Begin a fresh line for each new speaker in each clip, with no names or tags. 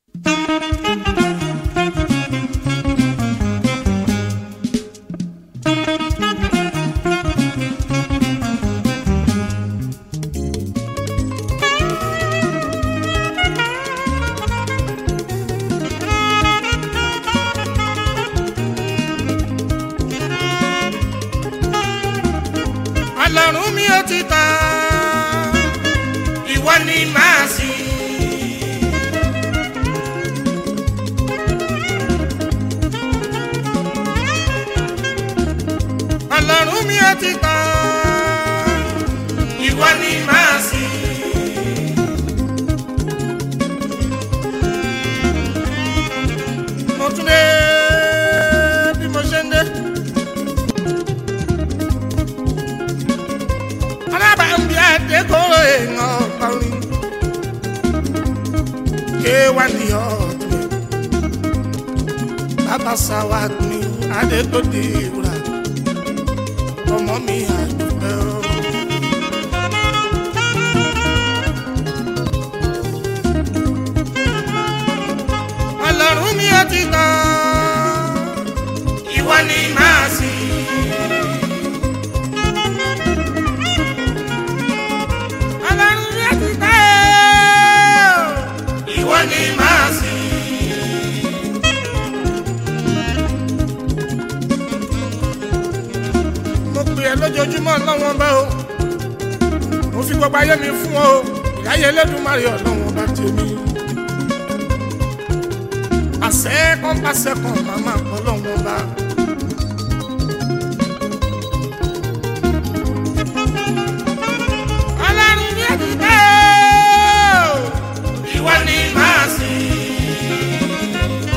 ọlọ́run mi ò ti tán ìwọ ni màá sìn. ọlọ́run mi ò ti tán ìwọ ni màá sìn. mo tún dé bí mo ṣe ń dé. alábàámbí àdékòrò èèyàn ọ̀pọ̀rin ké wá ní ọ̀tún bàbá sáwà ní adétòdì ìwúrà ọmọ mi àdúgbò. ọlọ́run mi ò ti tán ìwọ ni màá sìn. ọlọ́run mi ò ti tán ìwọ ni màá sìn. mo pè ẹ́ lójoojúmọ́ lọ́wọ́n bá o mo fi gbogbo ayé mi fún ọ o ìyáyé Elédùmarè ọlọ́wọ́n bá tèmi. àṣẹ kan bá ṣẹ́kàn màmá ọlọ́wọ́n bá. ọlọ́run ní ẹ̀dùnkẹ́ o ìwọ ni màá sìn.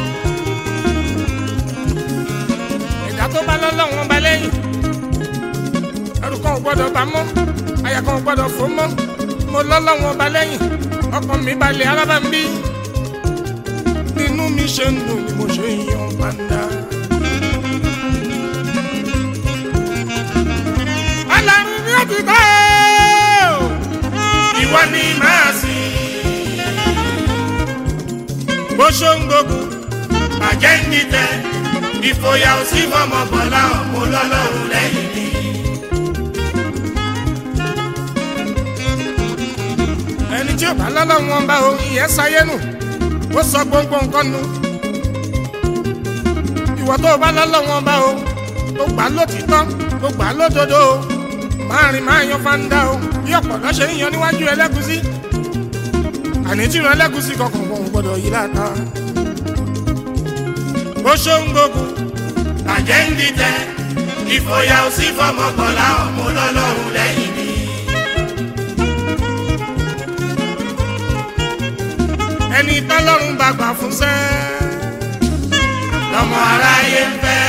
ẹ̀dá tó bá lọ́lọ́wọ́n bá lẹ́yìn ẹrù kan ò gbọ́dọ̀ bá mọ́ àyà kan ò gbọ́dọ̀ fò mọ́ mo lọ́lọ́wọ́n bá lẹ́yìn ọkàn mi balẹ̀ alábà ń bí inú mi ṣe ń dùn ni mo ṣe ń yan pàǹdà. ọlọ́run ni ó ti kọ́ ọ́ ìwọ ni màá sìn. bó ṣó ń gbógun bàjẹ́ ń dìtẹ̀ ìfòyà ò sí fọmọ bọ̀lá ọ̀mú lọ́lọ́run lẹ́yìn mi. ẹni tí ò bá lọ́lọ́run bá o ìyẹn sáyé nù ó sọ gbogbo nǹkan nù. ìwọ tó o bá lọ́lọ́run bá o tó gbà lótìtọ́ tó gbà lódodo o máa rìn máa yan fanda o bí ọ̀pọ̀lọ́ ṣe ń yan níwájú ẹlẹ́gúsí àní tí ìran ẹlẹ́gúsí kankan wọn ò gbọ́dọ̀ yí láta. bó ṣó ń gbógun bàjẹ́ ń dìtẹ̀ ìfòyà ò sí fọmọ bọ̀lá ọ̀mú lọ́lọ́run lẹ́yìn mi. ẹni tọ́lọ́run bá gbà fún sẹ́ lọ́mọ aráyé ń fẹ́.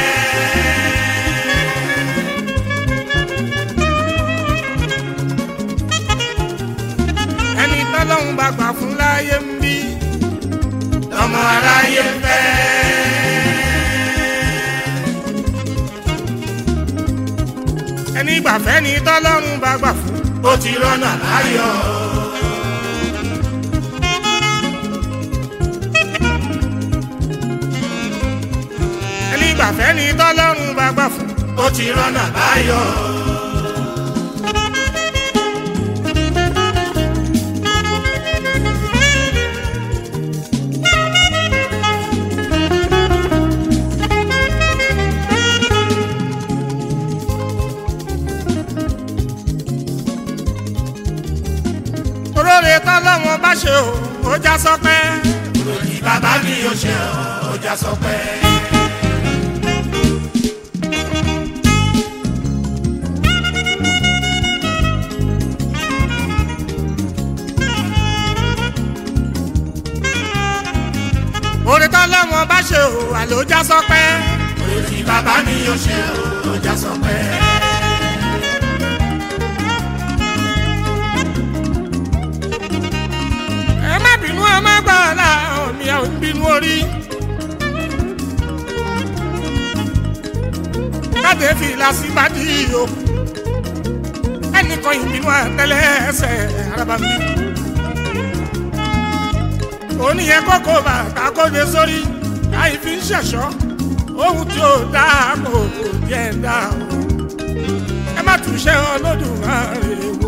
ẹni tọ́lọ́run bá gbà fún láyé ń bí lọ́mọ aráyé ń fẹ́. ẹni gbàfẹ́ ni tọ́lọ́run bá gbà fún ó ti rọ́nà láyọ̀. ẹni gbàfẹ́ ni tọ́lọ́run bá gbà fún ó ti rọ́nà báyọ̀. oróore tọ́lọ́run bá ṣe o ó já sọpẹ́. òròyìn bàbá mi ò ṣe o ó já sọpẹ́. oore tọ́lọ́run bá ṣe o àló já sọpẹ́. òròyìn bàbá mi ò ṣe o ó já sọpẹ́. ẹ má bínú ẹ má gbà ọ́lá mi ò ń bínú orí. káde fìlà sí bàdí o ẹnìkan ìbínú àtẹlẹ ẹsẹ̀ araba mi. oníyẹn kókó bàtà kóde sórí láì fi ń ṣẹ̀ṣọ́ ohun tí ó dáa kò kò díẹ̀ dáa o ẹ má túṣẹ́ Olódùmarè wò.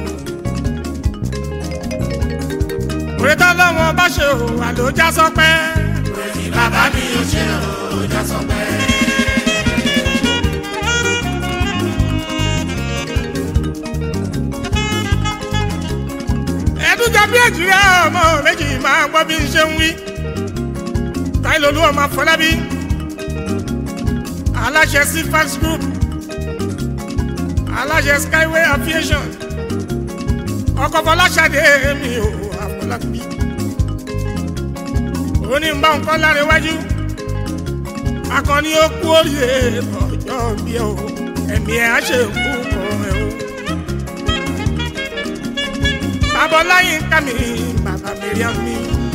òrètá lọ́wọ́ bá ṣe o àlòjá sọpẹ́.
Òrètí bàbá mi ò ṣe o, já sọ pé.
ẹ̀ẹ́dúgba bí èjìrẹ́ ọmọ méjì máa gbọ́ bí n ṣe ń wí. táìlólú ọmọ Afọlábí aláṣẹ cfax group aláṣẹ skyway aviation ọkọ̀ fọláṣadé mi ò Afọlábí. ó ní bá ń kọ́ lára iwájú akọni ó kú oríire ọjọ́ bí o ẹ̀mí ẹ̀ á ṣe kú kọ́ ẹ o abọ́láyín ká mi bàbá mẹ́ríà mi.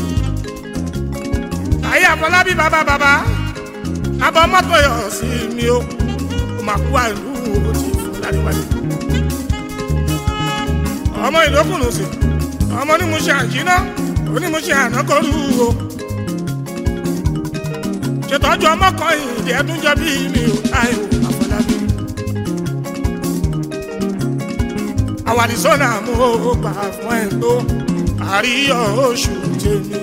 ayé àfọlábí bàbá bàbá abọ́ mọ́tò yọ̀ sí mi o kò máa kú àlù ó ti fún láríwájú. ọmọ ìdókùnrin sí ọmọ ní mo ṣe àjínà òní mo ṣe ànákọ́rù o. ṣètọ́jú ọmọ kan ìdí ẹdún jọ bí mi ò táyò àfọlábí. àwàdìsọ́nà mo gbà fún ẹ̀ tó àríyọ̀ oṣù tèmi.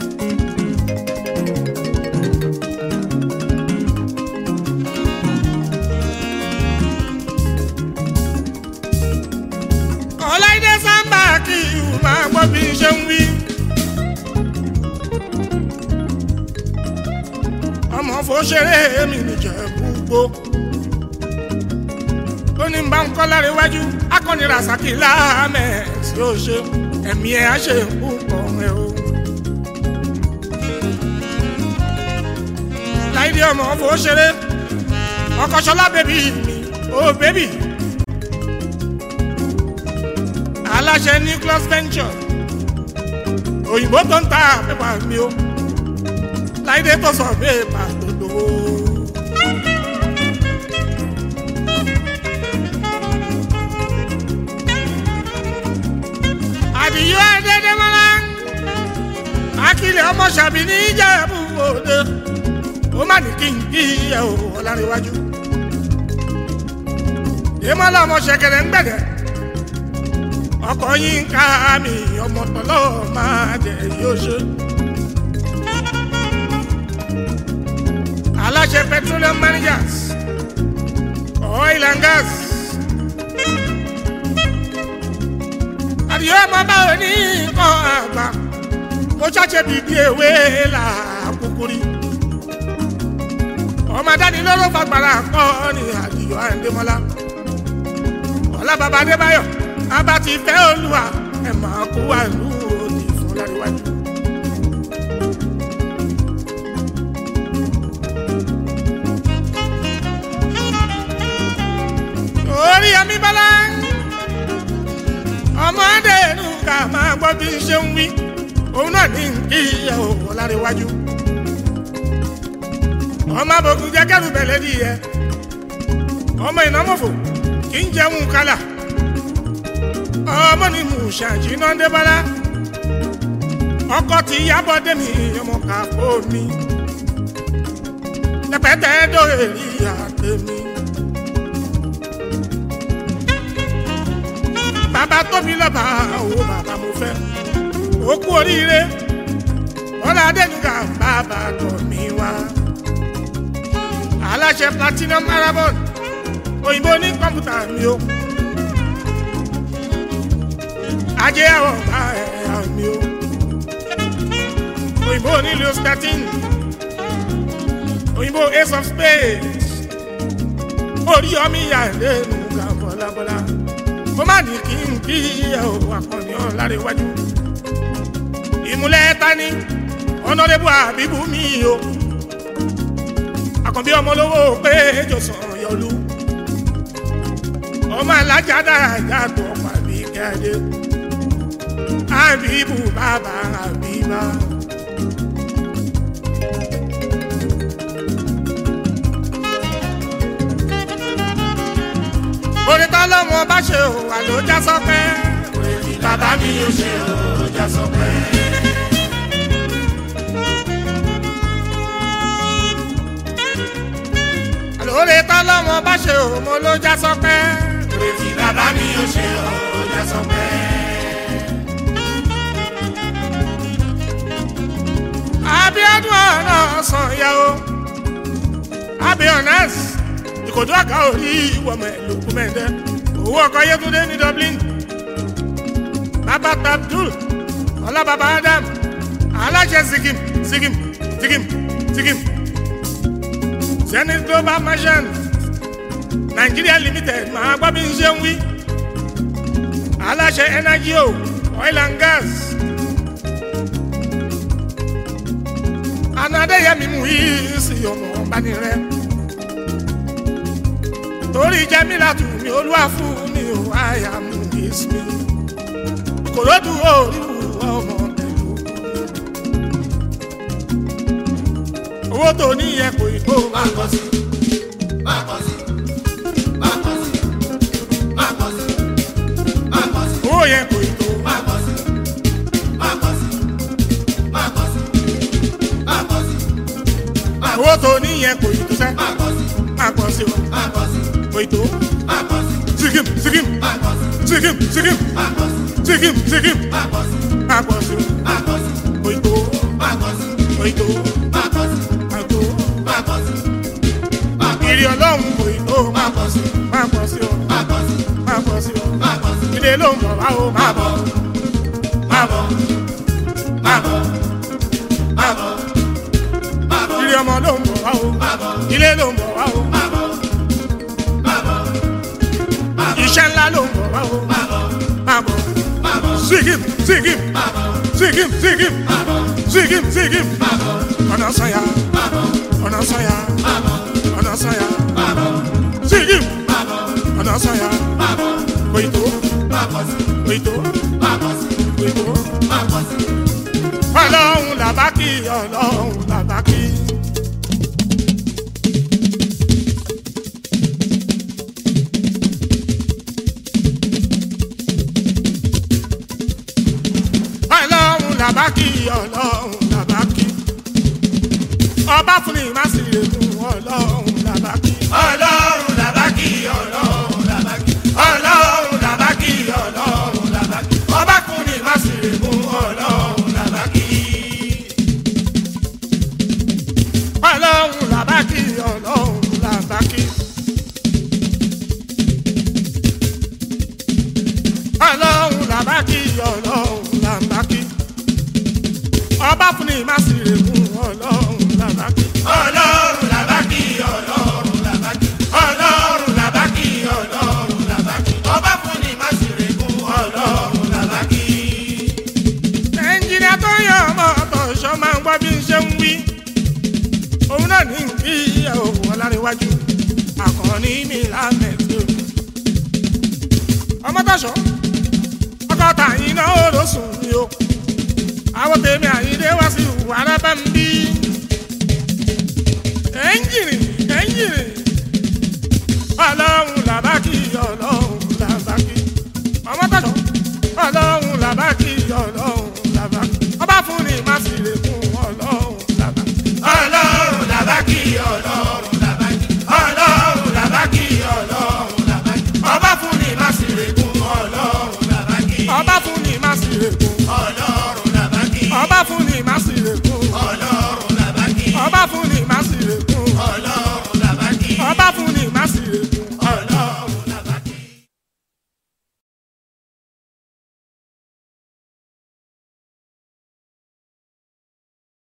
ọláìdé sábà kí ìhù máa gbọ́ bí n ṣe ń wí. ọmọ fòṣèré mi nìjẹ́ gbogbo ó ní bá ń kọ́ lára iwájú akọni rasaki láàmẹ̀ tí ó ṣe ẹ̀mí ẹ̀ á ṣe púpọ̀ ẹ̀ o. láìdí ọmọ ọ̀fọ̀ ṣeré ọkọ̀ ṣọlá bèbí mi ó bèbí. aláṣẹ nucleus venture òyìnbó tó ń ta pépà mi o láìdé tó sọ pépà tó dòwó. àdìyó ẹdẹdẹmọlá akílẹ̀ ọmọ ṣàbí ní ìjẹ̀bú òde ó má ní kí n kí ẹ ò ọ̀làríwájú ìmọ̀lá ọmọ ṣẹ̀kẹ̀rẹ̀ ń gbẹ̀dẹ̀ ọkọ̀ yín ká mi ọmọ tọ́lọ́ máa jẹ yóò ṣe. aláṣẹ petroleum managers oil and gas. àdìyẹ ọmọ báwo ní nǹkan àgbà mo ṣàṣẹ bìbí ewé là kúkúrí ọmọ adánilóró fagbára kọ́ ni àdìyẹ àndémọ́lá ọlá bàbá adébáyọ̀ bàbá ti fẹ́ olúwa ẹ̀ máa kó wà lù òdì fún láríwájú. orí ọmí bọ́lá ọmọdé inú ká máa gbọ́ bí n ṣe ń wí òun náà ní kí ẹ ò láríwájú. ọmọ abogun jẹ́ kẹ́rù bẹ̀lẹ́ di yẹ ọmọ ìnámọ̀fò kì í jẹun kálà ọmọ ni mò ń ṣàjìnà débọ́lá ọkọ ti yábọ̀ dẹ́mi ọmọ kàfó mi pẹpẹtẹ dóye rí àtẹmí. bàbá tóbi lọ́ba owó bàbá mo fẹ́ ó kú oríire wọ́n lọ adẹ́nuga bàbá tọ̀ mí wá. aláṣẹ platinum marathon òyìnbó ní kọ̀mpútà mi o. ajé àwọn ọba ẹ̀ mi o. òyìnbó ní lewis thirteen òyìnbó ace of spades orí ọmọ ìyá lẹ́nu ga bọ́lábọ́lá mo má ní kí n kí ẹ ò akọni ọ̀lára iwájú ìmúlẹ̀ tani ọ̀nàdébù àbíbù mi o àkànbí ọmọ olówó pé jọ̀sán yọlú ọmọ alájà dáadáa tó ọkọ̀ àbí kẹ́hìndé àbíbù bàbá àbíbá. orin tó lọ́mọ bá ṣe ò wà ló já sọ́pẹ́.
Orí bàbá mi ò ṣe o, já sọ pé.
ṣe o mo ló já sọpẹ́.
oore tí bàbá mi ò ṣe ó já sọpẹ́.
abiodun ọ̀nà ọ̀sán ya o abionas ìkòtò àga orí ìwọ̀mọ̀ ẹ̀lòkù mẹ́ẹ̀dẹ́ owó ọkọ̀ yẹtúndé ní dublin bàbá tabdul ọlábàbá adam aláṣẹ sikim sikim sikim sikim zenith global merchant nigeria limited máa gbọ́ bí n ṣe ń wí aláṣẹ energy o oil and gas. anadeyemi mú yìí sí ọmọ ọbanirẹ torí jẹmílà tù mí olúwa fún mi ò àyà mú ìsinmi kòròdú òòlù ọmọ pẹ̀lú owó tó níyẹn kò ì tó
má kọ sí má kọ sí má kọ sí má kọ sí má kọ sí
owó yẹn kò ì tó
má kọ sí má kọ sí má kọ sí má kọ sí
owó tó níyẹn kò ì tó sẹ́
má kọ sí
má pọ̀ sí o
má kọ sí
kò ì tó
má kọ sí
sikim sikim
má kọ sí
sikim sikim
má kọ sí
sikim sikim
má kọ sí
má pọ̀ sí o
má kọ sí
kò ì tó
má kọ sí
kò ì tó
má kọ sí
má tó
má kọ sí má kọ
ìrì ọlọ́run kò ì tó má
kọ sí
má pọ̀ sí o
má kọ sí
má pọ̀ sí o.
má kọ sí
ilé ló ń bọ̀ wá o má
má
bọ̀
bọ̀ má bọ̀ má bọ̀ má bọ̀ má bọ̀
ilé ọmọ ló ń bọ̀ wá o
má bọ̀
ilé ló ń bọ̀ wá o
má bọ̀ má bọ̀
iṣẹ́ ńlá ló ń bọ̀ wá o
má bọ̀
má bọ̀
má bọ̀
sígìm sígìm
má bọ̀
sígìm sígìm
má bọ̀
sígìm sígìm
má bọ̀
ọ̀nà sọ̀yà
má bọ̀
ọ̀nà sọ̀yà
má bọ̀
ọ̀nà sọ̀yà
má bọ̀
sígìm
má bọ̀
ọ̀nà sọ̀yà
má bọ̀
kòyìtó
má kọ sí
kòyìtó
má kọ sí
kòyìtó
má kọ sí
ọlọ́run làbákì ọlọ́run làbákì. ọlọ́run làbákì ọlọ́run làbákì. ọba fún mi má sì lè mú ọlọ́run làbákì.
ọlọ́run làbákì ọlọ́run làbákì ọlọ́run làbákì ọlọ́run làbákì ọba kún ní má sì lè mú ọlọ́run làbákì.
ọlọ́run làbákì ọlọ́run làbákì. ọlọ́run làbákì ọlọ́run làbákì. ọba fún ni má sì rè mú ọlọ́run làbákì.
ọlọ́run làbákì ọlọ́run làbákì ọlọ́run làbákì ọlọ́run làbákì ọba kún ní má sì lè mú ọlọ́run làbákì.
ẹnjìnìá tó yàn ọmọ ọ̀tọ̀ṣọ́ máa ń gbọ́ bí n ṣe ń wí. òun náà ní kí òun ọlárẹ̀wájú àkànní mi lámẹ̀tò. ọmọ tọ̀ṣọ́ ọkọ tàyín náà ó lọ sùn mí o. àwọn tèmi àyíndé wá sí